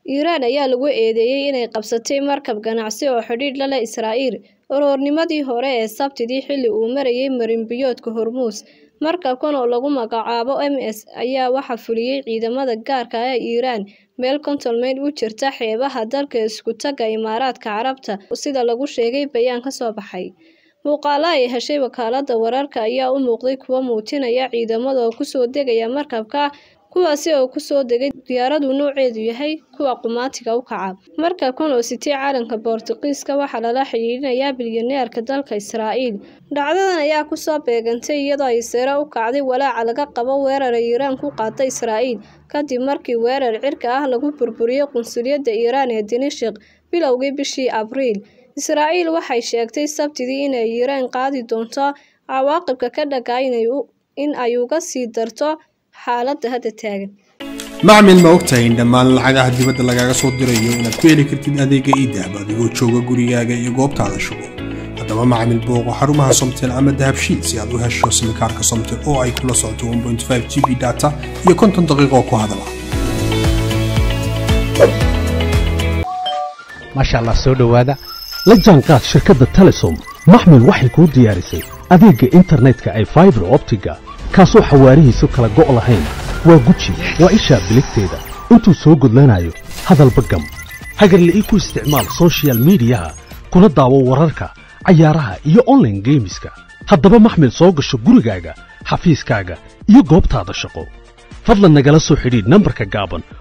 Iiraan ayaa lagu eedeeyay inay qabsatay markab ganacsi oo xidhiidh la leh Israa'iil uruurnimadii hore ee Sabtidii xilli uu marayay marin-biyoodka Hormuuz. Markabkan oo lagu magacaabo MS ayaa waxaa fuliyay ciidamada gaarka ah ee Iiraan meel konton mayl u jirta xeebaha dalka isku taga Imaaraadka Carabta, sida lagu sheegay bayaan ka soo baxay. Muuqaalo ay heshay wakaaladda wararka ayaa u muuqday kuwo muujinaya ciidamada oo ku soo degaya markabka, kuwaasi oo ku soo degay diyaarad uu nooceedu yahay kuwa qumaatiga u kaca. Markabkan oo sitay calanka Boortaqiiska waxaa lala xiriirinayaa bilyaneerka dalka Israa'iil. Dhacdadan ayaa ku soo beegantay iyadoo ay sare u kacday walaaca laga qabo weerar ay Iiraan ku qaaday Israa'iil, kadib markii weerar cirka ah lagu burburiyay qunsuliyadda Iiraan ee Dimashq bilowgii bishii Abriil. Israa'iil waxay sheegtay Sabtidii in ay Iiraan qaadi doonto cawaaqibka ka dhashay in ay uga sii darto xaaladda hadda taagan. macmil ma ogtahay in dhammaan lacagaha dibadda lagaaga soo dirayo inaad ku heli kartid adeega iidahab adigoo jooga gurigaaga iyo goobtaada shugo haddaba macmil booqo xarumaha somtel ama dahabshiil si aad u hesho simikaarka somtel oo ay kula socoto 1.5 g b data iyo konton daqiiqo ku hadala maasha allah soo dhowaada la jaanqaad shirkadda telesom maxmil waxay kuu diyaarisay adeegga internetka ay faibar optiga kaasoo xawaarihiisu kala go' lahayn waa guji waa ishaa biligteeda intuu soo gudlanayo hadalba gam hagarle ii ku isticmaal soshiyal miidiyaha kuna daawo wararka cayaaraha iyo onlaine geemiska haddaba maxmil soo gasho gurigaaga xafiiskaaga iyo goobtaada shaqo fadlan nagala soo xidhiidh nambarka gaaban